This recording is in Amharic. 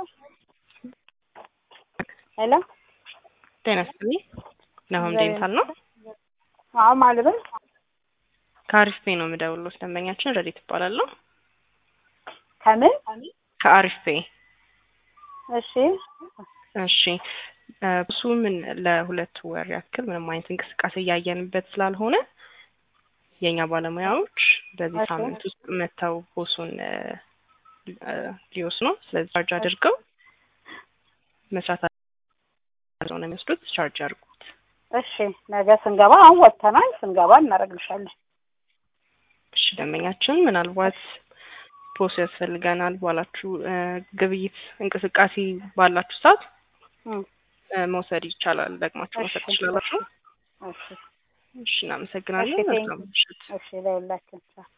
ሄሎ ጤና ይስጥልኝ። ናሆም ዴንታል ነው። አዎ ማልበል ከአሪፍ ፔ ነው የምደውልሎት። ደንበኛችን ረዲት እባላለሁ። ከምን ከአሪፍ ፔ እሺ እሺ እሱ ምን ለሁለት ወር ያክል ምንም አይነት እንቅስቃሴ እያየንበት ስላልሆነ የእኛ ባለሙያዎች በዚህ እሺ። ሳምንት ውስጥ መጥተው ቦሱን ሊወስኑ ስለዚህ ቻርጅ አድርገው መስራት አድርገው ነው የሚወስዱት። ቻርጅ አድርጉት። እሺ ነገ ስንገባ አሁን ወጥተናል። ስንገባ እናደርግልሻለን። እሺ ደንበኛችን ምናልባት ፖስ ያስፈልገናል ባላችሁ እ ግብይት እንቅስቃሴ ባላችሁ ሰዓት እም፣ እ መውሰድ ይቻላል። ደግማችሁ መውሰድ እሺ፣ ትችላላችሁ። እሺ እሺ እናመሰግናለን። እሺ፣ ቴንክ መልካም ምሽት። እሺ ለሁላችን